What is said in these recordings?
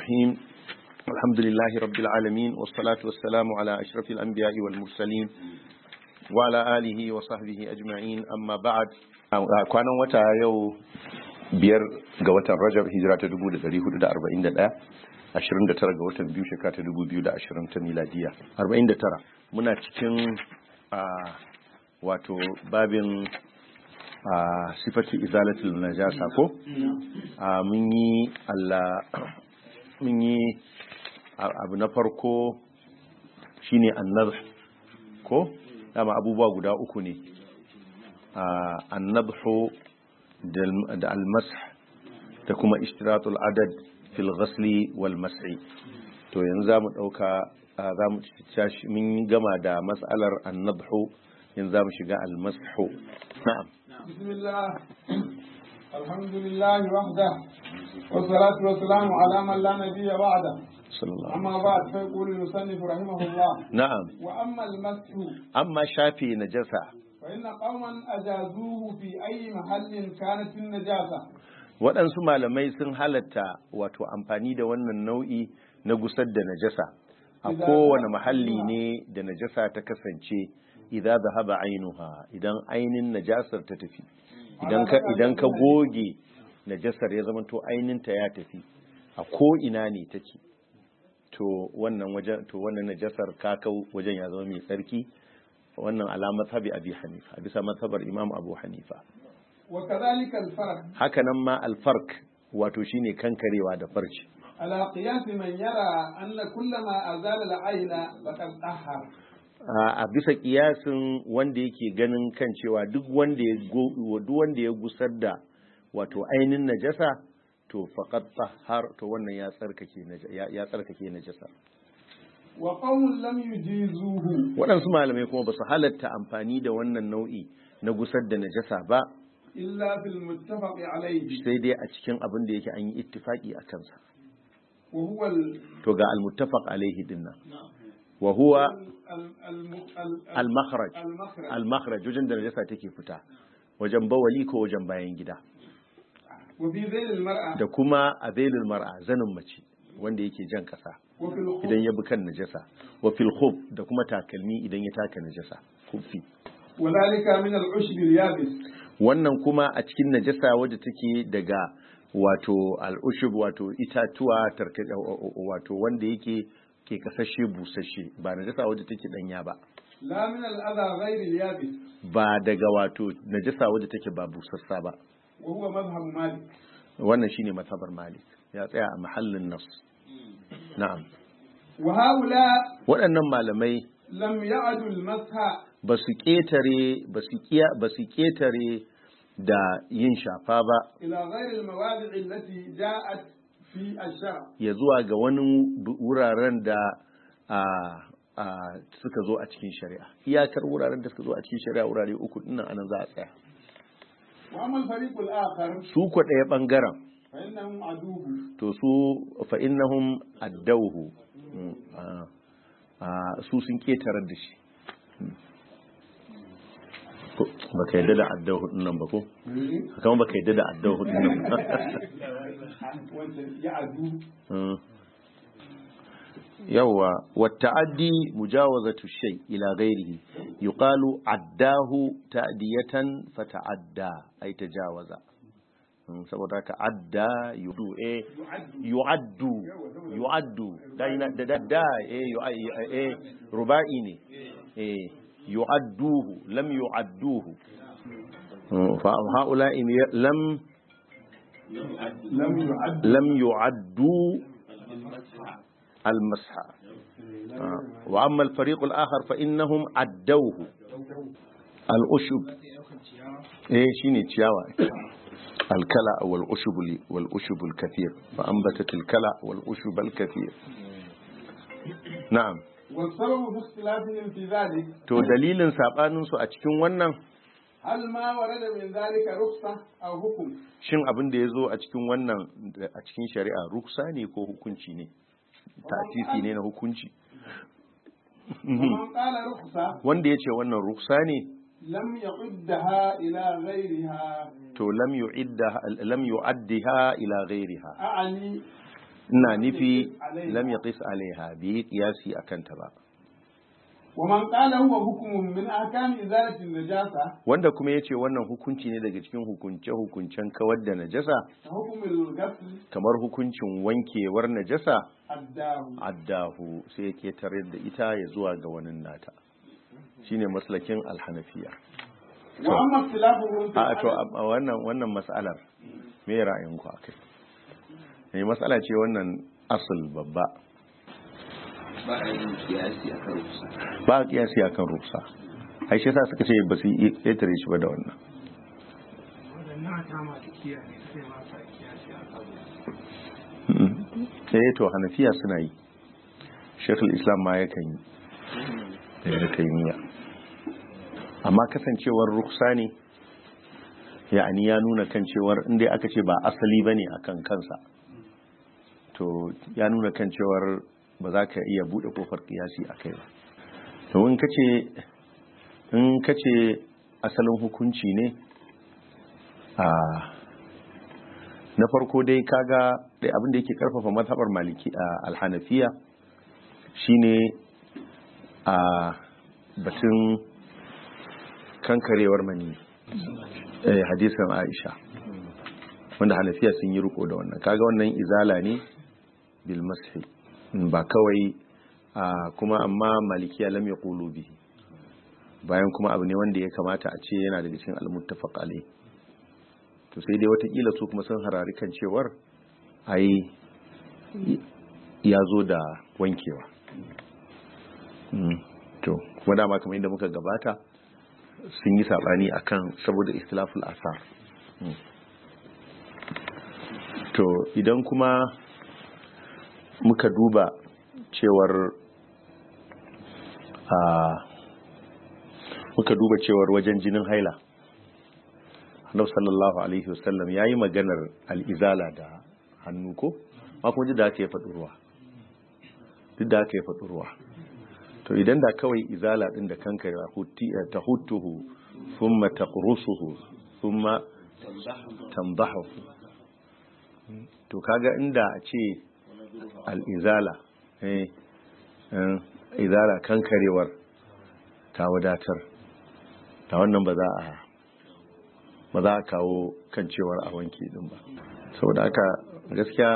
الرحيم الحمد لله رب العالمين والصلاة والسلام على أشرف الأنبياء والمرسلين وعلى آله وصحبه أجمعين أما بعد كان وتا يو biyar ga watan Rajab hijira ta 1441 29 ga watan biyu shekara ta 2020 ta miladiya 49 muna cikin wato babin a sifati izalatul najasa ko mun yi Allah mun yi abu na farko shine annadh ko dama abubuwa guda uku ne annadhu da almasah da kuma ishtiratul adad fil ghasli wal mas'i to yanzu zamu dauka zamu tashi mun gama da mas'alar annadhu yanzu zamu shiga almashu na'am بسم الله الحمد لله وحده والصلاة والسلام على من لا نبي بعده صلى الله عليه أما بعد فيقول المصنف رحمه الله na'am وأما المسح amma shafi najasa فإن قوما أجازوه في أي محل كانت النجاسة waɗansu malamai sun halatta wato amfani da wannan nau'i na gusar da najasa a kowane mahalli ne da najasa ta kasance idan zahaba ainuha idan ainin najasar ta tafi idan ka idan ka goge najasar ya zama to ainin ta ya tafi a ko ina ne take to wannan wajen to wannan najasar kakau wajen ya zama mai tsarki wannan alamar sabi abi hanifa a bisa mazhabar imam abu hanifa وكذلك الفرق haka nan ma alfark wato shine kankarewa da farci على قياس من يرى أن كل ما أزال العين فقد طهر a bisa kiyasin wanda yake ganin kan cewa duk wanda ya go- duk wanda ya gusar da wato ainin najasa to faqad tahar to wannan ya tsarkake naja- ya ya tsarkake najasa وقوم لم يجيزوه waɗansu malamai kuma ba su halatta amfani da wannan nau'i na gusar da najasa ba إلا في المتفق عليه sai dai a cikin abin da yake an yi ittifaki a kansa وهو ال... to ga al-muttafaq alaihi dinnan wa huwa ال... الم... ال... al-makhraj المخرج al-makhraj wajen da najasa take fita wajen bawali ko wajen bayan gida وفي ذيل المرأة da kuma a zailul mar'a zanin mace wanda yake jan kasa وفي الخف idan ya bi kan najasa wa fil khuf da kuma takalmi idan ya taka najasa kufi وذلك من العشب اليابس wannan kuma a cikin najasa wadda take daga wato al'ushub wato itatuwa tarka wato wanda yake ke kasashe busasshe ba najasa wadda take danya ba لا من الأذى غير اليابس ba daga wato najasa wadda take ba busassa ba وهو مذهب مالك wannan shine mazhabar malik ya tsaya a mahallin nas na'am وهؤلاء waɗannan malamai لم يعدوا المسح ba su ƙetare ba su kiya- ba su ƙetare da yin shafa ba إلى غير المواضع التي جاءت في الشرع ya zuwa ga wani bu- wuraren da a, a, suka zo a cikin shari'a iyakar wuraren da suka zo a cikin shari'a wurare uku dinnan anan za a tsaya وأما الفريق الآخر su ko ɗaya ɓangaren فإنهم عدوه to su fa innahum addauhu Mm, a- a, su sun ƙetarar da shi Mm. Ko, baka yadda da addauhu din nan ba ko kama baka yadda da addauhu din nan ba وأنت يعدو Mm. yawwa wata'addi mujawazatu shay ila ghairihi yuqalu addahu ta'diyatan fata'adda ay tajawaza Mm, saboda haka adda yudu eh yu'addu yu'addu dai da da da eh yu- eh ruba'i ne eh yu'adduhu lam yu'adduhu Mm, fa haula in lam لم يعد lam yu'addu المسح آه. وأما الفريق الآخر فإنهم عدوه الأشب إيه شيني تشاوى الكلى والأشب والأشب الكثير فأنبتت الكلى والأشب الكثير نعم والسبب في اختلافهم في ذلك to dalilin sabanin su a cikin wannan هل ما ورد من ذلك رخصة أو حكم shin abin da ya zo a cikin wannan a cikin shari'a ruksa ne ko hukunci ne tasisi ne na hukunci ومن قال رخصة wanda ya ce wannan ruksa ne لم يعدها إلى غيرها to lam yu'idda lam yu'addiha ila ghairiha أعني ina nufi lam yaqis alaiha bi qiyasi akan ta ba ومن قال هو حكم من أحكام إزالة النجاسة wanda kuma yace wannan hukunci ne daga cikin hukunce hukuncen kawar da najasa حكم الغسل kamar hukuncin wankewar najasa الداه addahu sai ya ketare da ita ya zuwa ga wani nata shine maslakin alhanafiya وأما اختلافهم في a to العدد a wannan wannan mas'alar me ra'ayinku akai ne mas'ala ce wannan asul babba ba a yin kiyasi a kan rusa ba a kiyasi akan rufsa ai shi yasa suka ce ba su yi ƙetare shi ba da wannan waɗannan ta masu kiyaye sai masa kiyasi a kan Mm. eh to hanafiya suna yi shekul islam ma yakan yi da ya taimiyya amma kasancewar ruksa ne ya'ani ya nuna kan cewar inda aka ce ba asali bane akan kansa to ya nuna kan cewar ba za ka iya bude kofar kiyasi a kai ba to in kace in kace asalin hukunci ne a na farko dai kaga dai abin da yake karfafa mazhabar maliki a alhanafiya shine a batun kankarewar mani eh hadisin Aisha wanda hanafiya sun yi riko da wannan kaga wannan izala ne bil mashi ba kawai a kuma amma malikiya lam yaqulu bihi bayan kuma abu ne wanda ya kamata a ce yana daga cikin al-muttafaq alayh to sai dai watakila su kuma sun harari kan cewar ai ya zo da wankewa Mm, to kuma dama kamar yadda muka gabata sun yi sabani akan saboda istilaful asar Mm. to idan kuma muka duba cewar a muka duba cewar wajen jinin haila annabi sallallahu alaihi wasallam yayi maganar al'izala da hannu ko ma kuma duk da aka yi faɗi ruwa duk da aka yi faɗi ruwa to idan da kawai izala din da kanka ta hutuhu thumma taqrusuhu thumma tambahu to kaga inda a ce al'izala eh eh, izala kankarewar ta wadatar ta wannan ba za a ba za a kawo kan cewar a wanke din ba saboda haka gaskiya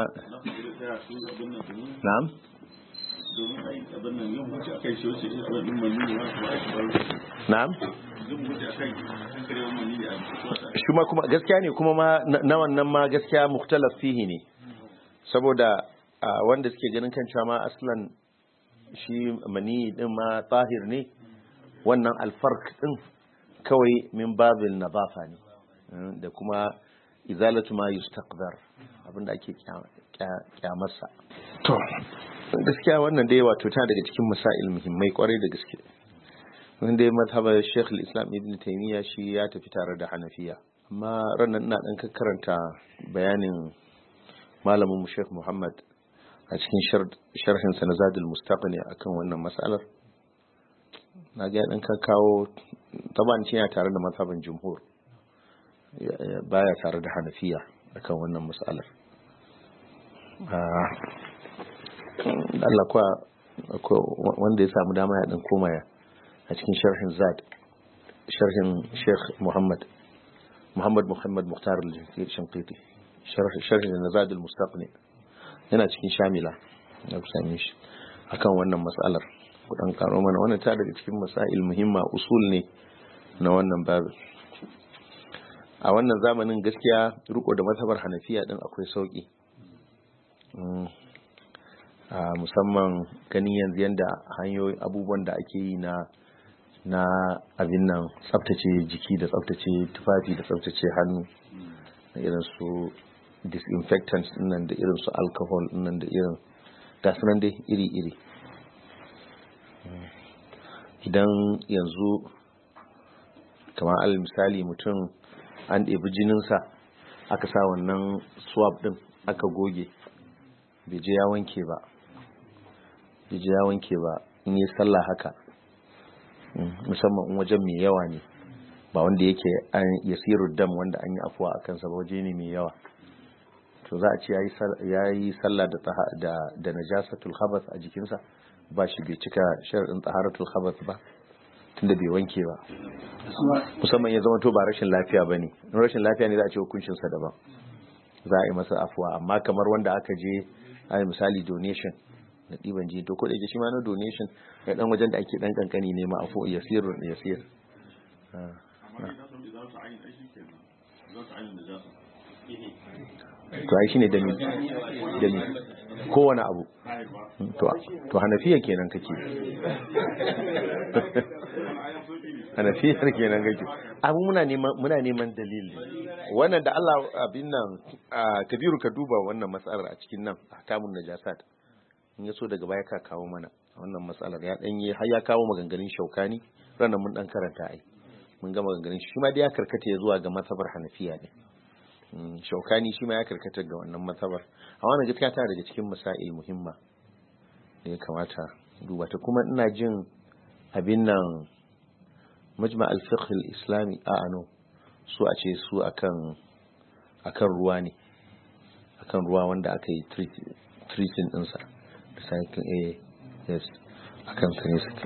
na'am domin ai abin nan yin wuce akai shi wuce abin din mani ne ma kuma ake bar na'am yin wuce akai kankarewar mani ne a cikin shi ma kuma gaskiya ne kuma ma na na wannan ma gaskiya mukhtalaf fihi ne saboda a, wanda suke ganin kan cewa ma aslan shi mani din ma tahir ne wannan alfarq din kawai min babil nadafa ne Mm, da kuma izalatu ma yustaqdar abinda ake kya- kya- kyamarsa to gaskiya wannan dai wato ta daga cikin masail muhimmai kwarai da gaske wanda ya mazhabar Sheikh islam Ibn Taymiyyah shi ya tafi tare da Hanafiya amma ranar ina dan karanta bayanin malamin mu Sheikh Muhammad a cikin sharhin sa na Zadul Mustaqni akan wannan mas'alar na ga ya dan kawo taban yana tare da mazhaban jumhur ya- ya- baya tare da Hanafiya akan wannan mas'alar Ah, Allah kuwa akwai wanda ya samu dama ya dan koma ya a cikin sharhin zad sharhin sheikh muhammad muhammad muhammad muhtar al-shinqiti sharhin na zad al-mustaqni yana cikin shamila na same shi akan wannan matsalar kudan karo mana wannan ta daga cikin masail muhimma usul ne na wannan babu a wannan zamanin gaskiya riko da mazhabar hanafiya din akwai sauki Mm. a musamman ganin yanzu yadda hanyoyi abubuwan da ake yi na na abin nan tsaftace jiki da tsaftace tufafi da tsaftace hannu da irin su disinfectants nan da irin su alcohol nan da irin gasu nan dai iri-iri idan yanzu kamar al misali mutum an ɗebi jininsa aka sa wannan swab ɗin aka goge bai je ya wanke ba bai je ya wanke ba in yi sallah haka musamman in wajen mai yawa ne ba wanda yake an yasiru dam wanda an yi afuwa a kansa ba waje ne mai yawa to to za a ce ya yi sallah da taha- da da najasatul khabath a jikinsa ba shi bai cika sharadin taharatul khabath ba tunda bai wanke ba musamman ya zama to ba rashin lafiya bane in rashin lafiya ne za a ce hukuncin sa daban za a yi masa afuwa amma kamar wanda aka je a yi misali donation na ɗiban jini to ko da yake shi ma na donation ga dan wajen da ake dan kankani ne ma afu yasir yasir Ah. amma idan sun za su ayin ai shi kenan za su ayin da za su to ai shine dami dami kowane abu haifa to to hanafiya kenan kake ayan sauki ne hanafiyar kenan kake abu muna neman muna neman dalili wannan da Allah abin nan ah, kabiru ka duba wannan matsalar a cikin nan ahkamun najasat in yaso daga baya ka kawo mana wannan matsalar ya dan yi har ya kawo maganganun shaukani ranar mun dan karanta ai mun ga maganganun shi shi ma dai ya karkata ya zuwa ga matsabar hanafiya ne Mm, shaukani shi ma ya karkata ga wannan matsabar a wannan gaskiya tana daga cikin masail muhimma da ya kamata duba ta kuma ina jin abin nan majma al-fiqh al-islami a ano su a ce su akan akan ruwa ne akan ruwa wanda aka yi treat- treating ɗinsa da sakin a yes akan sa ne suke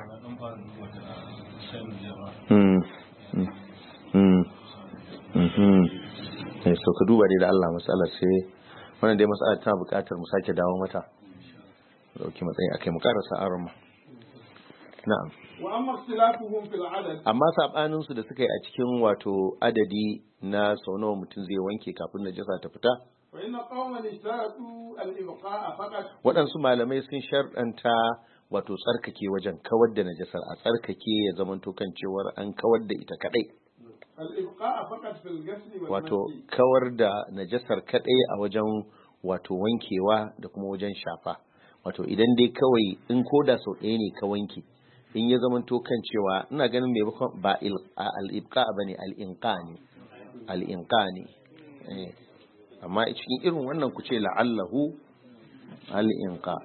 Mm, mm, mm, mhm. Eh, so ka duba dai da Allah matsalar sai wannan dai matsalar tana buƙatar mu sake dawo mata dauki matsayi akai mu karasa aron ma na'am wa amma ikhtilafuhum fil adad amma sabanin su da suka yi a cikin wato adadi na sau nawa mutum zai wanke kafin najasa ta fita fa inna qauman ishtaratu al ibqa'a faqat waɗansu malamai sun sharɗanta wato tsarkake wajen kawar da najasar a tsarkake ya zamanto kan cewar an kawar da ita kadai al ibqa'a faqat fil ghusl wal wato masjid kawar da najasar kadai a wajen wato wankewa da kuma wajen shafa wato idan dai kawai in koda sau ɗaya ne ka wanke in ya zamanto kan cewa ina ganin mai ba il- a- al-ibqa bane al-inqa ne al-inqa ne eh. amma cikin irin wannan ku ce la'allahu al-inqa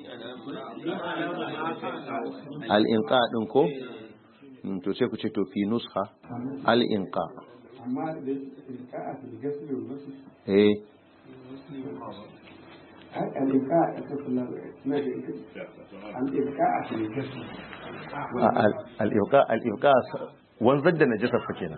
al-inqa din ko Mm, to sai ku ce to fi nusha al-inqa amma da ibqa'a fil ghusl wal masjid eh ai al ibqa'a ta kula na da al ibqa'a fil ghusl al-ibqa al-ibqa wanzar da najasa fa kenan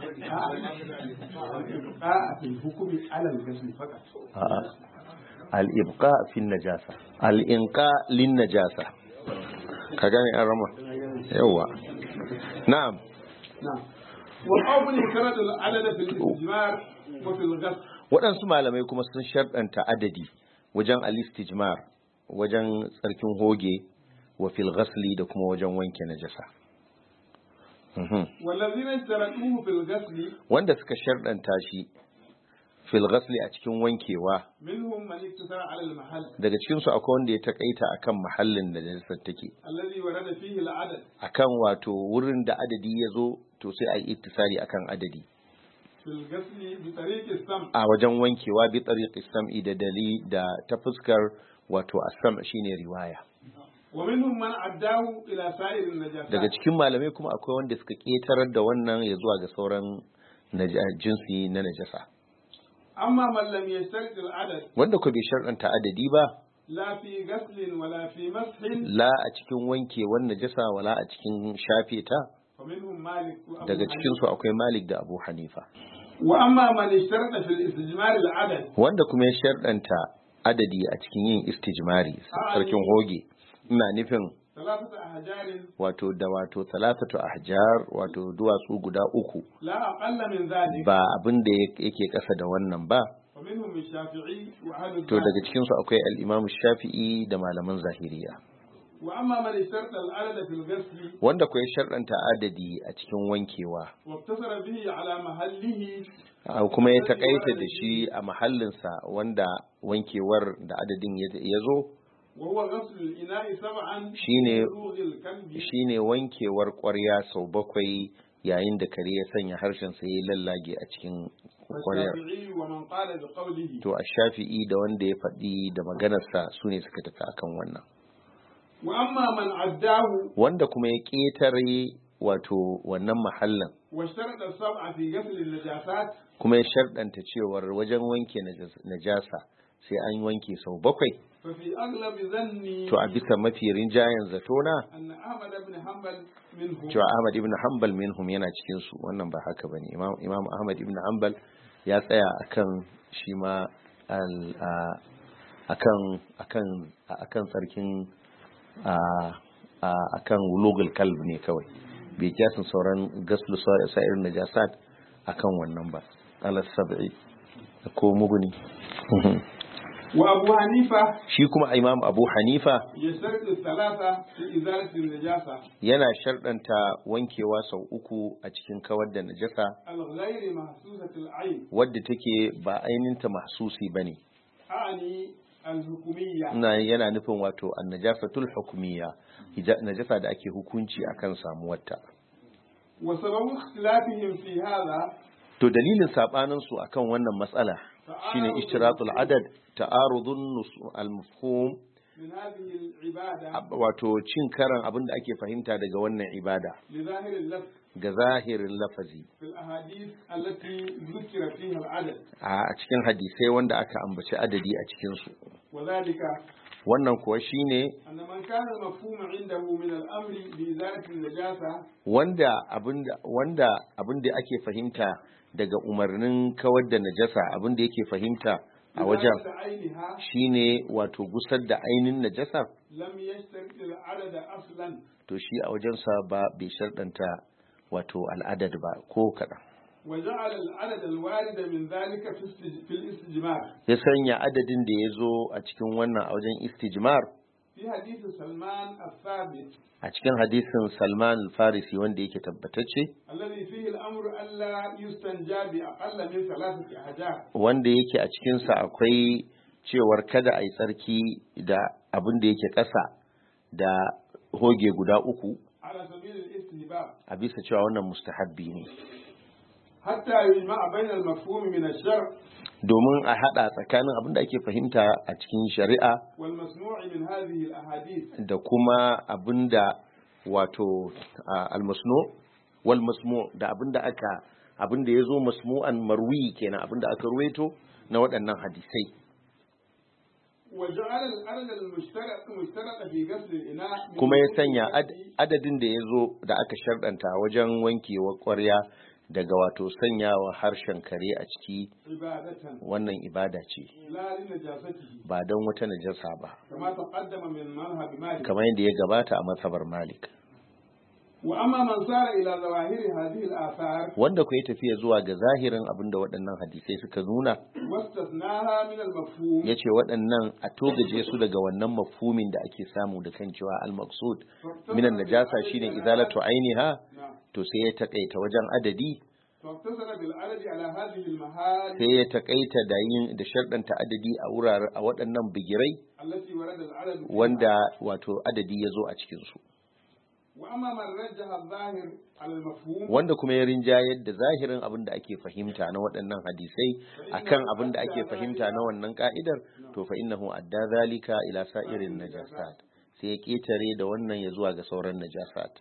al ibqa'a fil hukmi ala al ghusl faqat a'a al-ibqa fi najasa al-inqa lin najasa ka gane an rama yawa na'am نعم وقوم اشترط العدد في الاستجمار وفي الغسل waɗansu malamai kuma sun sharɗanta adadi wajen al-istijmar wajen tsarkin hoge wa fil ghasli da kuma wajen wanke najasa Mhm. والذين اشترطوه في الغسل wanda suka sharɗanta shi fil ghasli a cikin wankewa منهم من اقتصر على المحل daga cikin su akwai wanda ya takaita akan mahallin da najasar take الذي ورد فيه العدد akan wato wurin da adadi ya zo to sai a yi ittisari akan adadi في الغسل بطريق السمع a wajen wankewa bi tariqi sam'i da dali da ta fuskar wato asam shine riwaya ومنهم من عداه إلى سائر النجاسات daga cikin malamai kuma akwai wanda suka ketarar da wannan ya zuwa ga sauran naja- jinsi na najasa أما من لم يشترط العدد wanda ko bai sharɗanta adadi ba لا في غسل ولا في مسح la a cikin wankewar najasa wala a cikin shafe ta فمنهم مالك وأبو daga حنيفة. cikin su akwai Malik da Abu Hanifa وأما من اشترط في الاستجمار العدد wanda kuma ya sharɗanta adadi a cikin yin istijmari sarkin hoge ina nufin ثلاثة أحجار wato da wato talatatu ahjar wato duwatsu guda uku لا أقل من ذلك ba abin da yake ƙasa da wannan ba ومنهم الشافعي وأهل to daga الظاهر cikin su akwai al-Imam Shafi'i da malaman Zahiriya وأما من اشترط العدد في الغسل wanda ko ya sharɗanta adadi a cikin wankewa واقتصر به على محله a kuma ya takaita da shi a mahallinsa wanda wankewar da adadin ya- ya zo وهو غسل الإناء سبعا شيني- بلوغ الكلب shine wankewar ƙwarya sau bakwai yayin da kare ya sanya harshen sa ya lallage a cikin ƙwaryar والشافعي ومن قال بقوله to a shafi'i da wanda ya faɗi da maganarsa su ne suka tafi akan wannan وأما من عداه wanda kuma ya ƙetare wato wannan mahallin واشترط السبعة في غسل النجاسات kuma ya sharɗanta cewar wajen wanke najas- najasa sai an wanke sau bakwai ففي أغلب ظني to a bisa mafi rinjayen zatona أن أحمد بن حنبل منهم cewa Ahmad ibn Hanbal minhum yana cikin su wannan ba haka bane Imam Imam Ahmad ibn Hanbal ya tsaya akan shi ma al a- akan akan akan tsarkin a a- akan wulugul kalb ne kawai bai kiyasin sauran gaslu sa- sa'ir najasat akan wannan ba ala sab'i ko muguni وأبو حنيفة shi kuma Imam Abu Hanifa يشترط الثلاثة في إزالة النجاسة yana sharɗanta wankewa sau uku a cikin kawar da najasa الغير محسوسة العين wadda take ba aininta mahsusi bane أعني الحكومية ina yana nufin wato annajasatul hukmiyya hija- najasa da ake hukunci akan samuwarta وسبب اختلافهم في هذا to dalilin sabanin su akan wannan matsala shine ishtiratul adad ta'arudun nus- al-mafhum من هذه العبادة ab- wato cin karan abin da ake fahimta daga wannan ibada لظاهر اللفظ ga zahirin lafazi في الأحاديث التي ذكر فيها العدد a cikin hadisai wanda aka ambaci adadi a cikin su وذلك wannan kuwa shine أن من كان المفهوم عنده من الأمر بإزالة النجاسة wanda abinda wanda abinda ake fahimta daga umarnin kawar da najasa abinda yake fahimta a wajen إزالة عينها shine wato gusar da ainin najasa لم يشترط العدد أصلا to shi a wajensa ba bai sharɗanta wato al'adad ba ko kaɗan وجعل العدد الوارد من ذلك في استج- في الاستجمار ya sanya adadin da ya zo a cikin wannan a wajen istijmar في حديث سلمان الثابت a cikin hadisin salman al-farisi wanda yake tabbatacce الذي فيه الأمر ألا يستنجى بأقل من ثلاثة أحجار wanda yake a cikinsa akwai cewar kada a yi tsarki da abin da yake ƙasa da hoge guda uku على سبيل الاستهباب a bisa cewa wannan mustahabbi ne حتى يجمع بين المفهوم من الشرع domin a haɗa tsakanin abin da ake fahimta a cikin shari'a والمسموع من هذه الأحاديث da kuma abin da wato a, almasnu wal masmu da abin da aka abin da ya zo masmu'an marwi kenan abin da aka ruwaito na waɗannan hadisai وجعل العدد المشترك مشترك في غسل الإناء من kuma ya وجود sanya ad- الذي adadin da ya zo da aka sharɗanta wajen wankewa ƙwarya daga wato sanyawa harshen kare a ciki عبادة wannan ibada ce لا لنجاسته ba don wata najasa ba كما تقدم من مذهب مالك kamar yadda ya gabata a matsabar malik وأما من سار إلى ظواهر هذه الآثار wanda ku yi tafiya zuwa ga zahirin abin da waɗannan hadisai suka nuna واستثناها من المفهوم ya ce waɗannan a togaje su daga wannan mafhumin da ake samu da kan cewa al-maqsud minan najasa shine izalatu ainiha نعم to sai ya takaita wajen adadi فاقتصر بالعدد على هذه المحال sai ya takaita da yin da sharɗanta adadi a wurare a waɗannan bigirai التي ورد العدد فيها. wanda wato adadi ya zo a cikin su وأما من رجح الظاهر على المفهوم wanda kuma ya rinjayar da zahirin abin da ake fahimta na waɗannan hadisai akan abin da ake fahimta na wannan ka'idar to fa innahu adda zalika ila sa'irin najasat sai ya ketare da wannan ya zuwa ga sauran najasat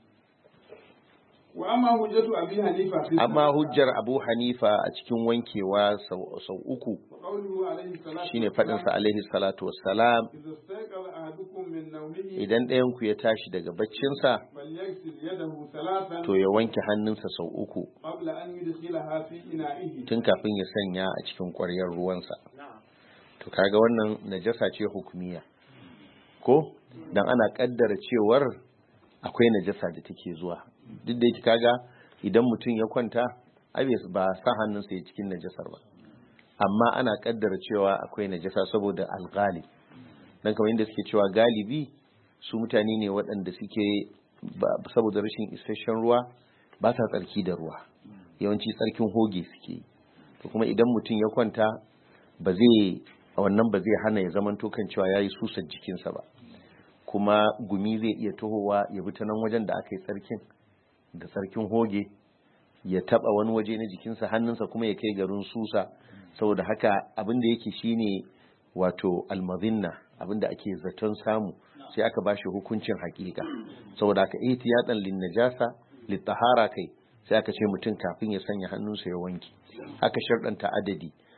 وأما حجة أبي حنيفة في amma الصلاة hujjar Abu Hanifa a cikin wankewa sau sau uku وقوله عليه الصلاة shine faɗin sa alaihi salatu wassalam إذا استيقظ أحدكم من نومه idan ɗayan ku ya tashi daga baccinsa فليغسل يده ثلاثا to ya wanke hannunsa sau uku قبل أن يدخلها في إنائه tun kafin ya sanya a cikin ƙwaryar ruwansa to kaga wannan najasa ce hukumiya ko dan ana kaddara cewar akwai najasa da take zuwa duk da yake kaga idan mutum ya kwanta ai bai- ba sa hannunsa ya cikin najasar ba amma ana kaddara cewa akwai najasa saboda alghali dan kamar inda suke cewa galibi su mutane ne waɗanda suke ba- saboda rashin isasshen ruwa ba sa tsarki da ruwa yawanci tsarkin hoge suke yi to kuma idan mutum ya kwanta ba zai a wannan ba zai hana ya zaman kan cewa ya yi susar jikinsa ba kuma gumi zai iya tohowa ya bi ta nan wajen da aka yi tsarkin da tsarkin hoge ya taba wani waje na jikinsa hannunsa kuma ya kai garin susa saboda haka abin da yake shine wato almazinna abin da ake zaton samu sai aka bashi hukuncin hakika saboda haka ihtiyatan lin najasa litahara kai sai aka ce mutum kafin ya sanya hannunsa ya wanke aka sharɗanta adadi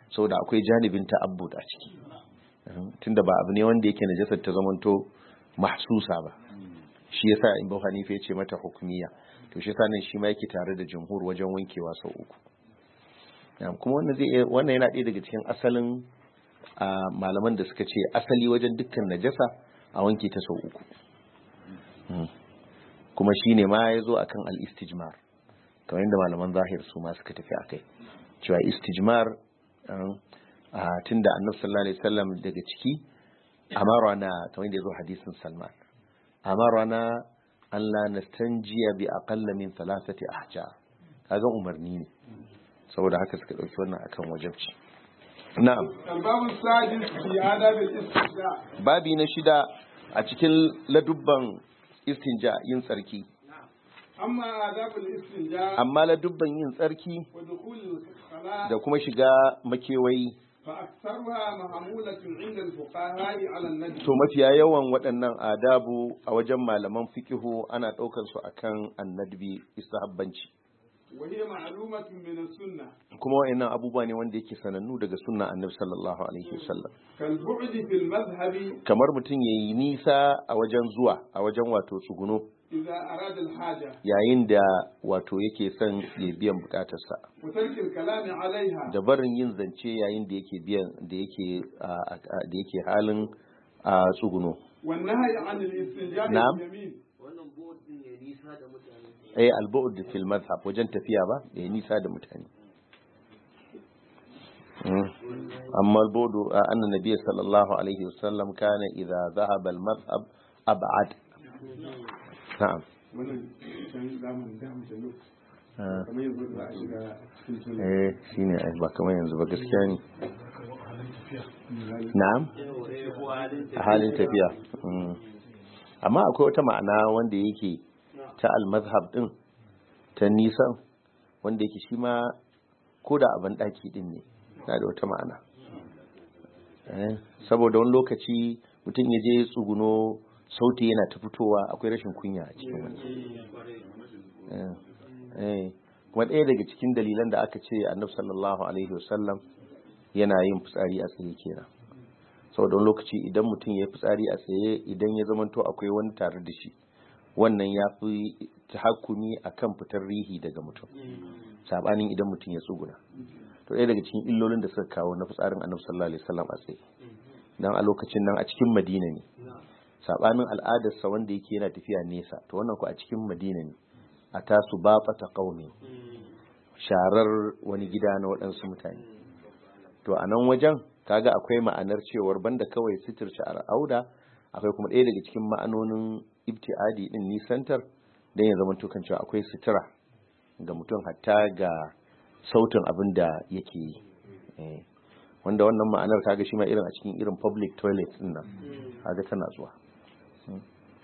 saboda akwai janibin ta'abbud a ciki tunda ba abu ne wanda yake najasar ta zamanto mahsusa ba shi yasa in Abu Hanifa ya ce mata hukumiya to shi yasa nan shi ma yake tare da jumhur wajen wankewa sau uku Na'am, kuma wannan zai iya- wannan yana ɗaya daga cikin asalin a malaman da suka ce asali wajen dukkan najasa a wanke ta sau uku Mm. kuma shi ne ma ya zo a kan al'istijmar kamar yadda malaman zahir su ma suka tafi a kai cewa istijmar tun da annabi sallallahu alaihi wasallam daga ciki amara na kamar yadda ya zo hadisin salman amara na an la nastanjiya bi aqalla min thalathati ahjar kaga umarni ne saboda haka suka dauki wannan akan wajibci na'am الباب السادس في آداب الاستنجاء babi na shida a cikin ladubban istinja yin tsarki أما آداب الاستنجاء amma ladubban yin tsarki ودخول الخلاء da kuma shiga makewayi فأكثرها محمولة عند الفقهاء على النجم to mafiya yawan waɗannan adabu a wajen malaman fikihu ana ɗaukar su akan annadbi istahabbanci وهي معلومة من السنة kuma wa'annan abubuwa ne wanda yake sanannu daga sunna annabi sallallahu alaihi wasallam كالبعد في المذهب kamar mutum yayi nisa a wajen zuwa a wajen wato tsuguno إذا أراد الحاجة yayin da wato yake son ya biyan bukatarsa وترك الكلام عليها da barin yin zance yayin da yake biyan da yake a- a- da yake halin a tsuguno والنهي عن الاستنجاء نعم. باليمين eh al-bu'd fil madhhab wajen tafiya ba da nisa da mutane Mm. amma al-bu'd anna nabiy sallallahu alaihi wasallam kana idza dhahaba al-madhhab ab'ad na'am wannan can zamanin da mu jalo Ah, kamar yanzu za a shiga cikin sunna eh shine ai ba kamar yanzu ba gaskiya ne na'am a halin tafiya Mm. amma akwai wata ma'ana wanda yake ta al-mazhab din ta nisan wanda yake shi ma ko da abin daki din ne na da wata ma'ana Eh, saboda wani lokaci mutum ya je tsuguno sauti yana ta fitowa akwai rashin kunya a cikin wani Eh, eh. kuma ɗaya daga cikin dalilan da aka ce annabi sallallahu alaihi wasallam yana yin fitsari a tsaye kenan saboda wani lokaci idan mutum ya yi fitsari a tsaye idan ya zamanto akwai wani tare da shi wannan ya fi tahakkumi a kan fitar rihi daga mutum sabanin idan mutum ya tsuguna to ɗaya daga cikin illolin da suka kawo na fitsarin annabi sallallahu alaihi wasallam a tsaye dan a lokacin nan a cikin madina ne sabanin al'adarsa wanda yake yana tafiya nesa to wannan ku a cikin madina ne a tasu ba ta qaumi sharar wani gida na waɗansu mutane to a nan wajen kaga akwai ma'anar cewar banda kawai sitirce al'auda akwai kuma ɗaya daga cikin ma'anonin ibtiadi din nisantar don ya zama tukan cewa akwai sutura ga mutum hatta ga sautin abin da yake yi Eh, wanda wannan ma'anar kaga shi ma irin a cikin irin public toilet din nan kaga tana zuwa Mm.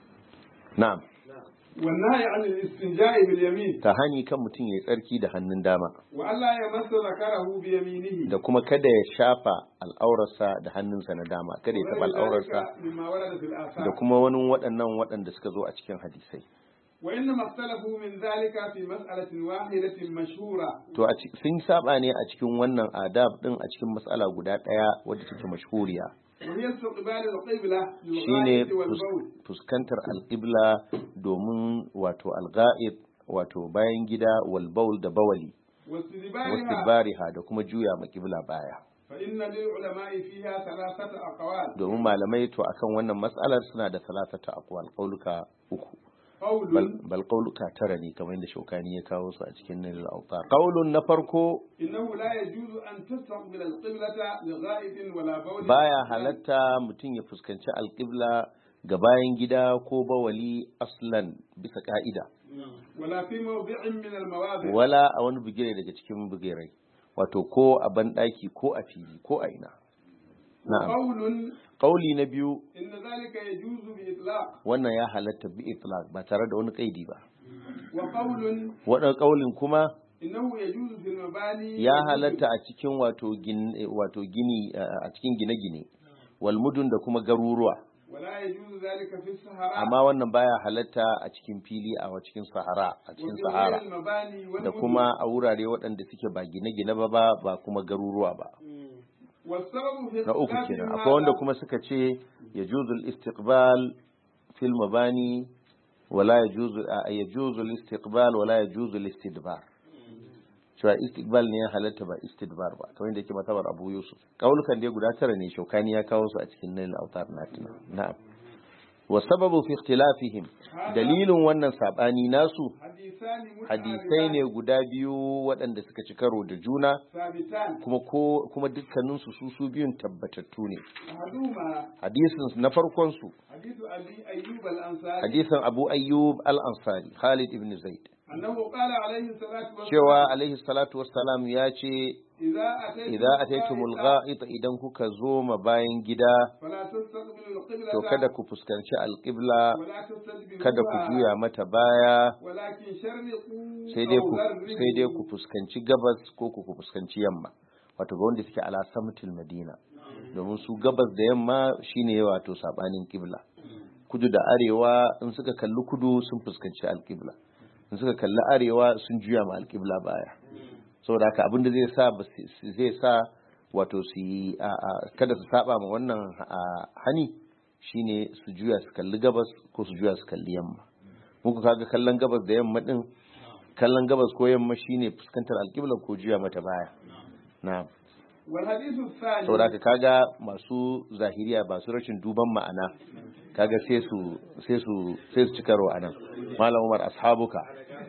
na'am والنهي عن الاستنجاء باليمين ta hani kan mutum ya yi tsarki da hannun dama وألا يمس ذكره بيمينه da kuma kada ya shafa al'aurarsa da hannunsa na dama kada ya taɓa وغير al'aurarsa ذلك مما ورد في da الآثار kuma wani waɗannan waɗanda suka zo a cikin hadisai وإنما اختلفوا من ذلك في مسألة واحدة مشهورة to a ci- sun saba ne a cikin wannan adab din a cikin matsala guda ɗaya wadda take mashhuriya وهي استقبال القبلة shine للغائط fus- والبول fuskantar alƙibla domin wato alga'id wato bayan gida wal baul da bawali واستدبارها wastibariha da kuma juya makibla baya فإن للعلماء فيها ثلاثة أقوال domin malamai to akan wannan matsalar suna da salatata aqwal qauluka uku قول bal bal qauluka tara ne kamar yadda shaukani ya kawo su a cikin nil autar qaulun na farko إنه لا يجوز أن تستقبل القبلة لغائط ولا بول baya halatta mutum ya fuskanci alƙibla ga bayan gida ko bawali aslan bisa ka'ida ولا في موضع من المواضع wala a wani bugire daga cikin bugirai wato ko a banɗaki ko a fili ko a ina na'am قول qauli na biyu إن ذلك يجوز بإطلاق wannan ya halatta bi itlaq ba tare da wani kaidi ba وقول wadan qaulin kuma إنه يجوز في المباني ya halatta a cikin wato gin wato gini a cikin gine-gine wal mudun da kuma garuruwa ولا يجوز ذلك في الصحراء amma wannan baya halatta a cikin fili a cikin sahara a cikin وفي sahara غير المباني da والمدن kuma a wurare waɗanda suke ba gine-gine ba ba ba kuma garuruwa ba والسبب في na uku اختلاف kenan هذا akwai wanda kuma suka ce ya juzul istiqbal fil mabani wala ya juzu ya juzul istiqbal wala ya juzul istidbar cewa istiqbal ne ya halatta ba istidbar ba kamar yadda yake matabar Abu Yusuf kaulukan dai guda tara ne shaukani ya kawo su a cikin Nail Autar Natina na'am wa sababu fi ikhtilafihim dalilin wannan sabani nasu حديثان hadisai ne guda biyu waɗanda suka ci karo da juna ثابتان kuma ko kuma dukkaninsu su su biyun tabbatattu ne أحدهما hadisin na farkon su حديث أبي أيوب الأنصاري hadisin Abu Ayyub al-Ansari Khalid ibn Zaid أنه قال عليه الصلاة والسلام cewa alaihi salatu wassalam ya ce إذا أتيتم idza ataytumul gha'it idan kuka zo ma bayan gida فلا تستقبلوا القبلة to kada ku fuskanci alqibla ولا تستدبروها kada ku juya mata baya ولكن شرقوا sai dai أو ku غربوا sai dai ku fuskanci gabas ko ku fuskanci yamma wato ga wanda suke ala samtil madina domin su gabas da yamma shine wato sabanin kibla kudu da arewa in suka kalli kudu sun fuskanci alkibla in suka kalli arewa sun juya ma alkibla baya saboda haka abin da zai sa ba su- zai sa wato su yi a- a- kada su saba ma wannan a, hani shine su juya su kalli gabas ko su juya su kalli yamma muku kaga kallon gabas da yamma din kallon gabas ko yamma shine fuskantar alƙibla ko juya mata baya na والحديث الثاني saboda haka kaga masu zahiriya ba su rashin duban ma'ana kaga sai su sai su sai su ci karo anan malam Umar ashabuka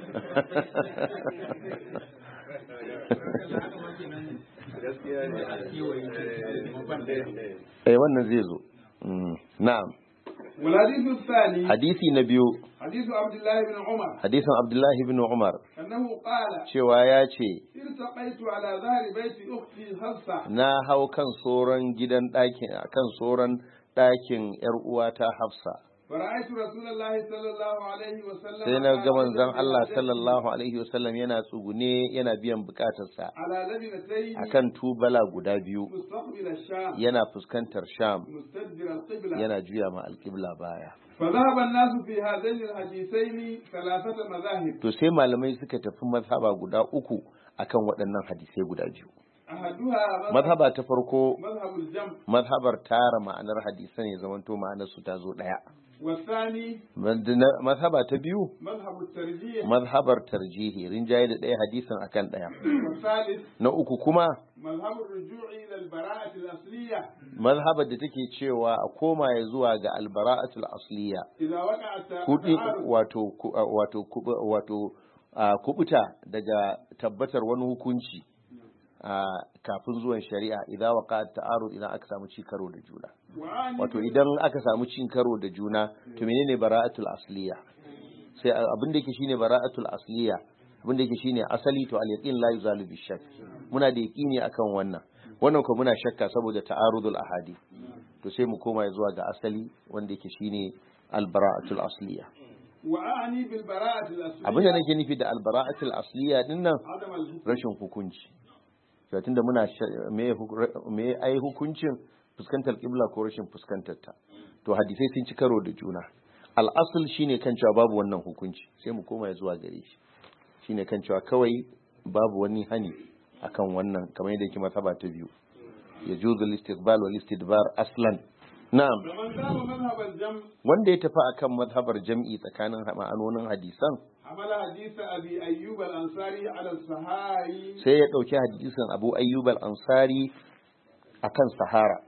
eh wannan zai zo Mm, na'am والحديث الثاني hadisi na biyu حديث عبد الله بن عمر hadisin Abdullahi ibn Umar أنه قال cewa ya ce التقيت على ظهر بيت أختي حفصة na hau kan soron gidan ɗakin kan soron ɗakin yar uwata Hafsa فرأيت رسول الله صلى الله عليه وسلم sai na ga manzon على Allah لبنتين- sallallahu alaihi wasallam yana tsugune yana biyan bukatarsa على لبنتين akan tubala guda biyu مستقبل الشام yana fuskantar Sham مستدبر القبلة yana juya ma alƙibla baya فذهب الناس في هذين الحديثين ثلاثة مذاهب to sai malamai suka tafi mazhaba guda uku akan waɗannan hadisai guda biyu أحدها مذهب, mazhaba ta farko مذهب الجمع mazhabar tara ma'anar hadisan ya zamanto ma'anar su ta zo ɗaya والثاني mazhaba ta biyu مذهب الترجيح mazhabar tarjihi rinjaye da ɗaya hadisin akan ɗaya والثالث na uku kuma مذهب الرجوع إلى البراءة الأصلية mazhabar da take cewa a koma ya zuwa ga albara'atul asliya إذا وقع الت- kudi التعارض wato ku- wato kubu- wato a, kubuta daga tabbatar wani hukunci a, kafin zuwan shari'a idan waka ta'arud idan aka samu ci karo da juna وعاني wato idan aka samu cin karo da juna to menene bara'atul asliya sai a- abin da yake shine bara'atul asliya abin da yake shine asali to al yaqin la yuzalu bi shakk muna da yaqini akan wannan wannan ko muna shakka saboda ta'arudul ahadi to sai mu koma zuwa ga asali wanda yake shine al bara'atul asliya وأعني بالبراءة الأصلية abin da nake nufi da al bara'atul asliya din nan عدم الحكم rashin hukunci to tunda muna sha- me hu- me ai hukuncin fuskantar kibla ko rashin fuskantar ta to hadisai sun ci karo da juna al'asul shine kan cewa babu wannan hukunci sai mu koma zuwa gare shi shine kan cewa kawai babu wani hani akan wannan kamar yadda yake masaba ta biyu ya juzu istiqbal wal istidbar aslan na'am ومن ذهب مذهب الجمع wanda ya tafi akan mazhabar jam'i tsakanin ma'anonin hadisan حمل حديث أبي أيوب الأنصاري على الصحاري sai ya ɗauki hadisin abu ayyub al-ansari akan sahara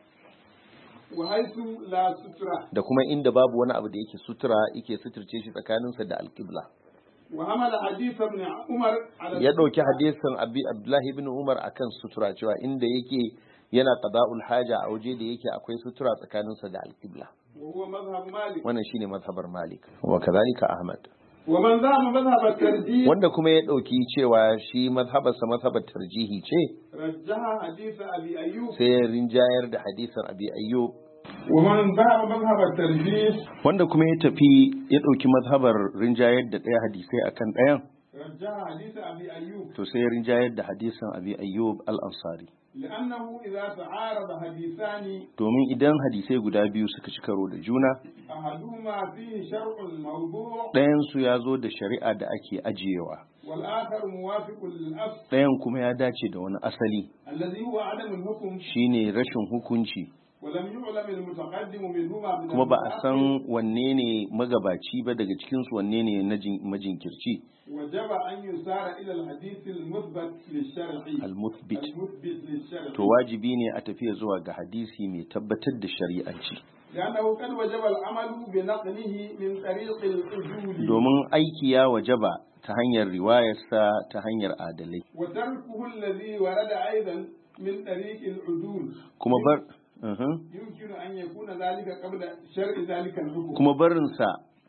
وحيث لا سترة da kuma inda babu wani abu da yake sutura yake suturce shi tsakaninsa da alƙibla وحمل حديث ابن عمر على ya ɗauki hadisin abi abdullahi ibn umar akan sutura cewa inda yake yana qada'ul haja a waje da yake akwai sutura tsakaninsa da alƙibla وهو مذهب مالك wannan shine mazhabar malik wa kadhalika ahmad ومن ذهب مذهب الترجيح wanda kuma ya ɗauki cewa shi mazhabarsa mazhabar tarjihi ce رجح حديث أبي أيوب sai ya rinjayar da hadisin abi ayyub ومن ذهب مذهب الترجيح wanda kuma ya tafi ya ɗauki mazhabar rinjayar da ɗaya hadisai akan ɗayan رجح حديث أبي أيوب to sai ya rinjayar da hadisin abi ayyub al-ansari لأنه إذا تعارض حديثان domin idan hadisai guda biyu suka ci karo da juna أحدهما فيه شرع موضوع ɗayansu ya zo da shari'a da ake ajiyewa والآخر موافق للأصل ɗayan kuma ya dace da wani asali الذي هو عدم الحكم shine rashin hukunci ولم يعلم المتقدم منهما من kuma ba a المتأخر san wanne ne magabaci ba daga cikinsu wanne ne na jin- majinkirci وجب أن يسار إلى الحديث المثبت للشرع al-muthbit المثبت للشرع to wajibi ne a tafiya zuwa ga hadisi mai tabbatar da shari'anci لأنه قد وجب العمل بنقله من طريق الأجول domin aiki ya wajaba ta hanyar riwayarsa ta hanyar adalai وتركه الذي ورد أيضا من طريق العدول kuma bar uhum. يمكن أن يكون ذلك قبل شرع ذلك الحكم kuma barinsa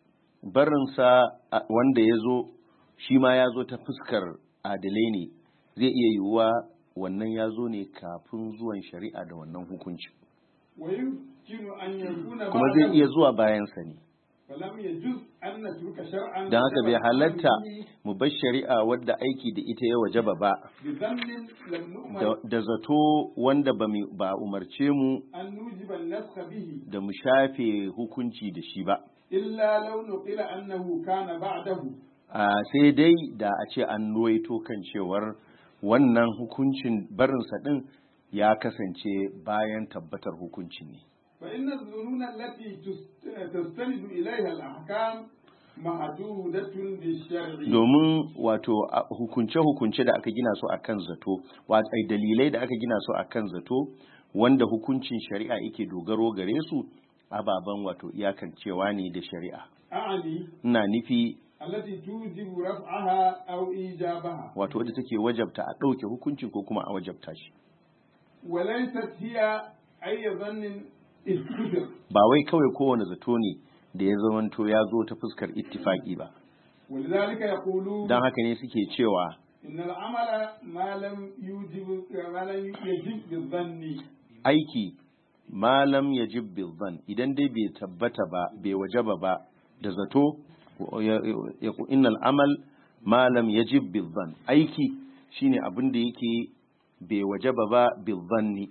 barinsa a- wanda ya zo shi ma ya zo ta fuskar adalai ne zai iya yiwuwa wannan ya zo ne kafin zuwan shari'a da wannan hukunci ويمكن أن يكون kuma zai بعده iya zuwa bayansa ne فلم يجوز أن نترك شرعا don haka bai وجب halatta العمل به mu bar shari'a wadda aiki da ita ya wajaba ba بذنب لم نؤمر da- da zato wanda ba mu- ba umarce mu أن نوجب النسخ به da mu shafe hukunci da shi ba إلا لو نقل أنه كان بعده a sai dai da a ce an ruwaito kan cewar wannan hukuncin barinsa din ya kasance bayan tabbatar hukuncin ne فإن الظنون التي تست- تستند إليها الأحكام محدودة بالشرع domin wato a- hukunce-hukunce da aka gina su akan zato wato ai, dalilai da aka gina su akan zato wanda hukuncin shari'a yake dogaro gare su ababen wato iyakancewa ne da shari'a أعني ina nufi التي توجب رفعها أو إيجابها wato wadda take wajabta a ɗauke hukuncin ko kuma a wajabta shi وليست هي أي ظن استدر ba wai kawai kowane zato ne da ya zamanto ya zo ta fuskar ittifaki ba ولذلك يقولون don haka ne suke cewa إن العمل ما لم يوجب ما لم يجب بالظن aiki malam ya bilban idan dai bai tabbata ba bai wajaba ba da zato ya- ya- innal amal malam ya bilban aiki shine abin da yake bai wajaba ba bilbanni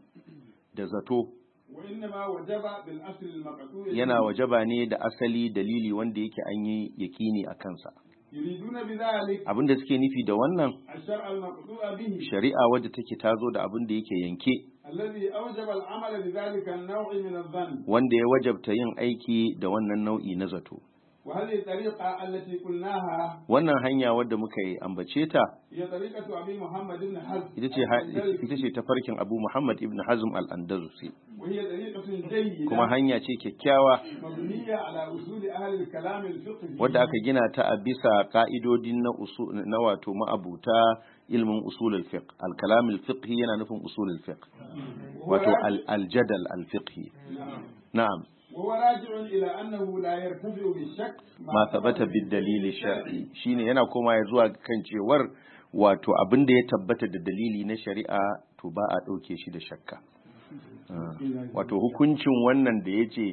da zato وإنما وجب بالأصل المقطوع yana wajaba ne da asali dalili wanda yake an yi yakini a kansa يريدون بذلك abin da suke nufi da wannan الشرع المقطوع به shari'a wadda take tazo da abin da yake yanke الذي أوجب العمل بذلك النوع من الظن wanda ya wajabta yin aiki da wannan nau'i na zato وهذه الطريقة التي قلناها wannan hanya wadda muka yi ambace ta هي طريقة أبي محمد بن حزم ita ce ita ce tafarkin Abu Muhammad ibn Hazm al-Andalusi وهي طريقة جيدة kuma hanya ce kyakkyawa مبنية على أصول أهل الكلام الفقهي wadda aka gina ta a bisa ka'idodin na usul na wato ma'abuta ilmin usul al-fiqh al-kalam al-fiqhi yana nufin usul al-fiqh وهو wato راجع- al- al-jadal al-fiqhi نعم. na'am وهو راجع إلى أنه لا يرتفع بالشك ma tabbata bid dalili shar'i shine yana koma ya zuwa kan cewar wato abin da ya tabbata da dalili na shari'a to ba a ɗauke shi da shakka Ah, wato hukuncin wannan da ya ce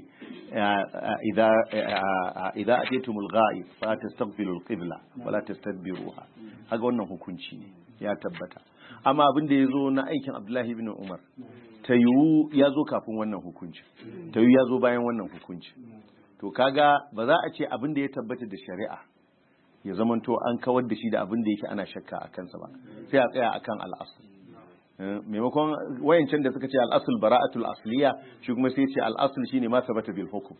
idza atitumul ghaib fa tastaghfiru al-qibla wala tastadbiruha haka wannan hukunci ne ya tabbata amma abin da ya zo na aikin Abdullahi ibn Umar ta yiwu ya zo kafin wannan hukunci ta yiwu ya zo bayan wannan hukunci to kaga ba za a ce abin da ya tabbata da shari'a ya zamanto an kawar da shi da abin da yake ana shakka a kansa ba sai a tsaya akan al'asul Eh, maimakon wayancan da suka ce al'asul bara'atul asliya shi kuma sai ce al'asul shine ma sabata bil hukum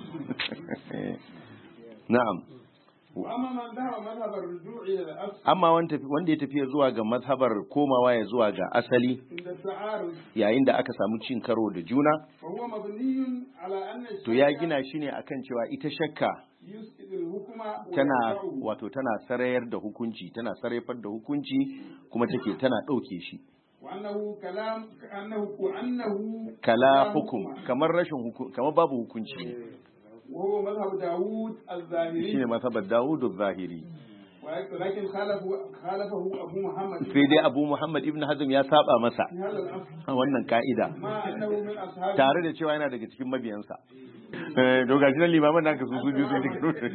na'am وأما من ذهب مذهب الرجوع إلى الأصل amma wanda wanda ya tafi zuwa ga mazhabar komawa ya zuwa ga asali عند التعارض yayin da aka samu cin karo da juna فهو مبني على أن to ya الشرع gina shi ne akan cewa ita shakka يسقط الحكم tana ويرفعه wato tana sarayar da hukunci tana sarrafar da hukunci kuma take tana ɗauke shi وأنه كلام كأنه وأنه kala كلام hukum kamar rashin hukum kamar babu hukunci ne وهو مذهب داوود الظاهري shine mazhabar Dawud zahiri ولكن خالفه خالفه أبو محمد sai dai Abu Muhammad ibn Hazm ya saba masa في هذا الأصل a wannan ka'ida ما أنه من أصحاب tare da cewa yana daga cikin mabiyansa eh to gashi nan limaman naka su su biyu sai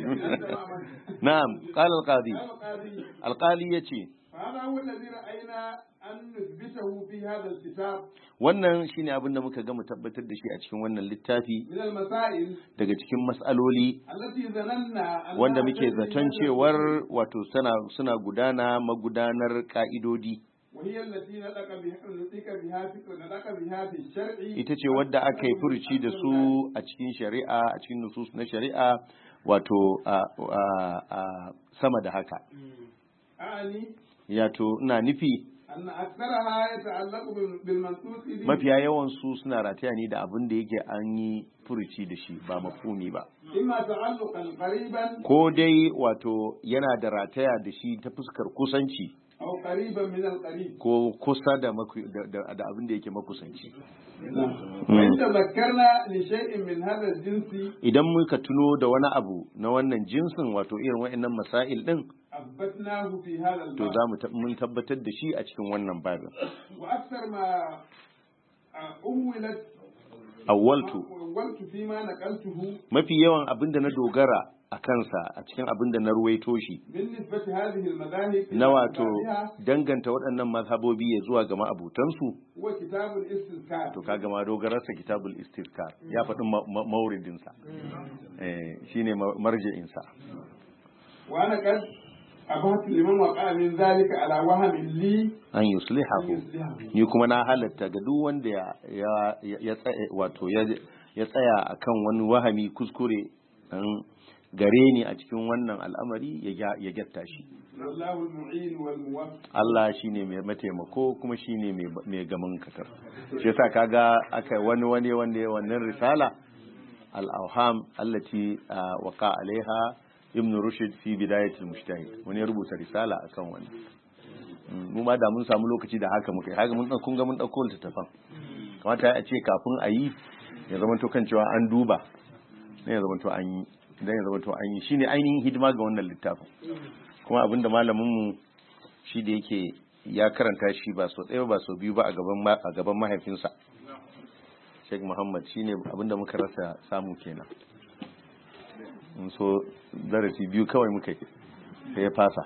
na'am qala al-qadi قال القاضي al-qali yace فهذا هو الذي رأينا أن نثبت نثبته في هذا الكتاب wannan shine abin da muka ga mu tabbatar da shi a cikin wannan littafi من المسائل daga cikin mas'aloli التي ظننا أنها wanda muke تجري zaton هذا cewar الكتاب، wato suna suna gudana magudanar ka'idodi وهي التي نطق بها نطق بها في نطق بها في الشرع ita ce wadda aka yi furuci da su a cikin shari'a a cikin nusus na shari'a wato a, a, a sama da haka أعني yato ina nufi أن أكثرها يتعلق بال- بالمنطوق به mafiya yawan su suna rataya ne da abin da yake an yi furuci da shi ba mafhumi ba إما تعلقا قريبا ko dai wato yana da rataya da shi ta fuskar kusanci أو قريبا من القريب ko kusa da, maku- da, da, da abin da yake makusanci وإن تذكرنا لشيء من هذا الجنس idan muka tuno da wani abu na wannan jinsin wato irin wa'annan masail din أثبتناه في هذا to الباب za mu tab- mun tabbatar da shi a cikin wannan babin وأكثر ما أولت awwaltu أولت فيما نقلته mafi yawan abin da na dogara a kansa a cikin abin da na ruwaito shi بالنسبة هذه المذاهب na wato إلى danganta waɗannan mazhabobi ya zuwa ga ma'abutansu هو كتاب الاستذكار to kaga ma dogararsa kitabul istizkar ya faɗi ma- ma- mauridinsa eh, shine ma- marji'insa وأنا قد أبهت لمن وقع من ذلك على وهم لي an أن yuslihahu يصلحه ni kuma na halatta ga duk wanda ya ya ya tsaya wato ya ya tsaya akan wani wahami kuskure dan gare ni a cikin wannan al'amari ya gya- ya gyatta shi والله المعين والموفق Allah shine mai mataimako kuma shine mai mai gaman katar shi yasa kaga aka wani wani wanda ya wannan risala al-awham allati ah, waqa alaiha ibn rushd fi bidayat al-mujtahid wani ya rubuta risala akan wannan Mm, mu ma da mun samu lokaci da haka muka yi haka mun kun ga mun dauko littafan kamata a ce kafin a yi ya zama to kan cewa an duba ne ya zama to an yi dan ya zama to an yi shine ainihin hidima ga wannan littafin kuma abinda malamin mu shi da yake ya karanta shi ba so ɗaya ba so biyu ba a gaban ma- a gaban mahaifinsa Sheikh Muhammad shine abinda muka rasa samu kenan mun so darasi biyu kawai muka yi sai ya fasa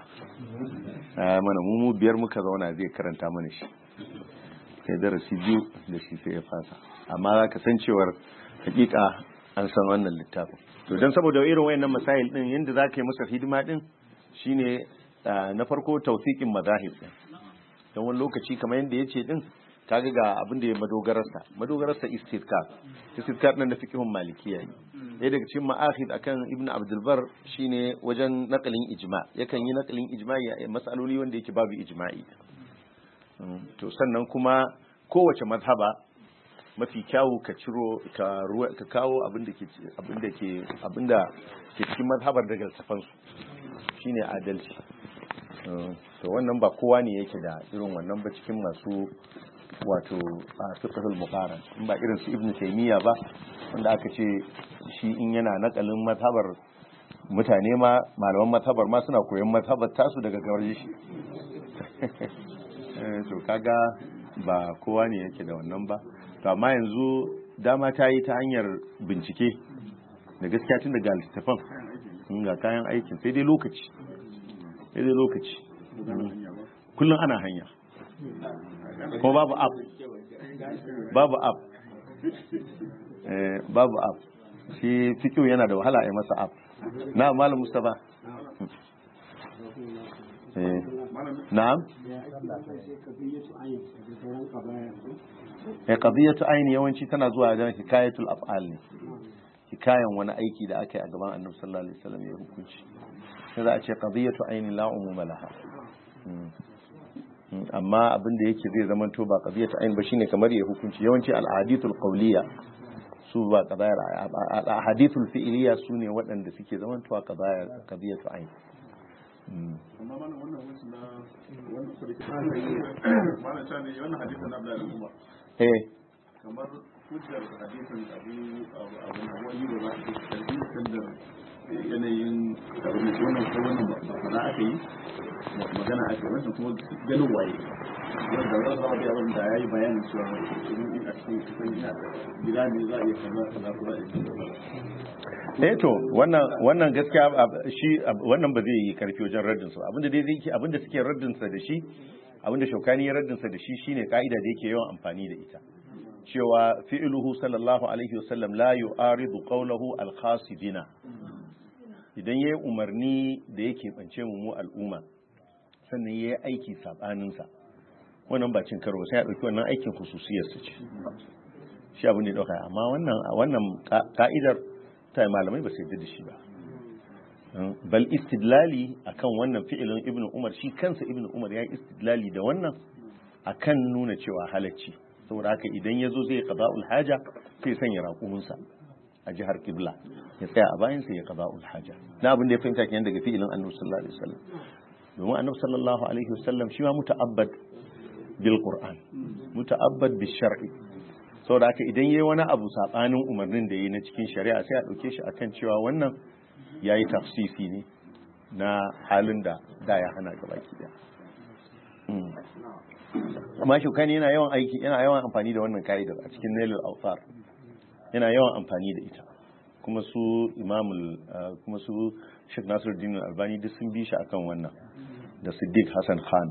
a mana mu mu biyar muka zauna zai karanta mana shi sai darasi biyu da shi sai ya fasa amma za ka san cewar hakika an san wannan littafin to don saboda irin wayannan masail din yadda za ka yi masa hidima din shine ah, na farko tausikin mazahib din don wani lokaci kamar yadda ya ce din kaga ga abin da ya madogararsa madogararsa istidkar istidkar nan da fiqhun malikiya ne ɗaya daga cikin ma'ahid akan ibnu abdul bar shine wajen nakalin ijma yakan yi nakalin ijma'i a masaloli wanda yake babu ijma'i Mm, to sannan kuma kowace mazhaba mafi kyawu ka ciro ka ruwa ka kawo abin da ke abin da ke abin da ke cikin mazhabar daga safan su shine adalci Mm, to wannan ba kowa ne yake da irin wannan ba cikin masu wato a fiqhul muqaran in ba irin su ibnu taymiya ba wanda aka ce shi in yana nakalin mazhabar mutane ma malaman mazhabar ma suna koyon mazhabar tasu daga gare shi Eh, to kaga ba kowa ne yake da wannan ba to amma yanzu dama ta yi ta hanyar bincike da gaskiya tun daga littattafan in ga kayan aikin sai dai lokaci sai dai lokaci kullum ana hanya kuma babu app babu app eh, babu app shi fikiyo yana da wahala a yi masa app na malam mustapha eh, na'am ya qadiyatu aini yawanci tana zuwa don hikayatul af'al ne hikayan wani aiki da aka yi a gaban annabi sallallahu alaihi wasallam ya hukunci sai za a ce qadiyatu aini la umuma laha Mm. Mm, amma abin da yake zai zama to ba qadiyatu aini ba shine kamar ya hukunci yawanci al ahadithul qawliya su ba qadayar al ahadithul fi'liya su ne waɗanda suke zaman to qadayar qadiyatu aini Mm. amma mana wannan wasu na wannan kudi mana ta ne wannan hadisin na Abdullahi Umar eh kamar hujjar hadisin abu abu abu na wani da za a yi hadisin da yanayin abin da wannan ko wannan ba fara aka yi magana aka yi wannan kuma ganin waye wanda za a ga abin da ya yi bayanin cewa idan a cikin cikin gida ne za a iya kaza kaza ko za a iya kaza eh to wannan wannan gaskiya ab- shi ab- wannan ba zai yi karfi wajen raddin su abinda dai zai abinda suke raddin sa da shi abinda shaukani ya raddinsa da shi shine ka'ida da yake yawan amfani da ita cewa fi'luhu sallallahu alaihi wasallam la yu'aridu qawluhu al-khasidina idan yayi umarni da yake bance mu mu al'umma sannan yayi aiki sabanin sa wannan ba cin karo sai ya dauki wannan aikin khususiyar sa ce shi abin da ya dauka amma wannan wannan ka'idar ta malamai ba su yarda da shi ba bal istidlali akan wannan fi'ilin ibnu umar shi kansa ibnu umar ya yi istidlali da wannan akan nuna cewa halacci saboda haka idan ya zo zai qada'ul haja sai sanya raƙuminsa a jihar kibla ya tsaya a bayan sai ya qada'ul haja na abin da ya fahimta kenan daga fi'ilin annabi sallallahu alaihi wasallam domin annabi sallallahu alaihi wasallam shi ma muta'abbad bil qur'an muta'abbad bil shar'i saboda haka idan yayi wani abu sabanin umarnin da yayi na cikin shari'a sai a dauke shi akan cewa wannan ya yi tafsisi ne na halin da da ya hana gaba da amma shukani yana yawan aiki yana yawan amfani da wannan ka'idar a cikin nailul alfar yana yawan amfani da ita kuma su imamul kuma su Sheikh Nasiruddin Albani duk sun bi shi akan wannan da Siddiq Hassan Khan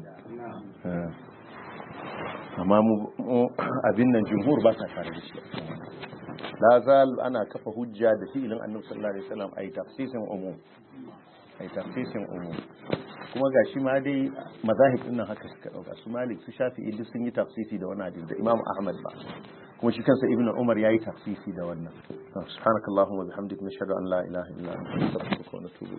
amma mu abin nan jumhur ba sa tare da shi la zal ana kafa hujja da fi'ilin annabi sallallahu alaihi wasallam ai tafsisin umum ai tafsisin umum kuma gashi ma dai mazahib din nan haka suka dauka su malik su shafi'i duk sun yi tafsisi da wannan hadisi da imam ahmad ba kuma shi kansa ibnu umar yayi tafsisi da wannan subhanakallahumma wa bihamdika nashhadu an la ilaha illa anta astaghfiruka wa natubu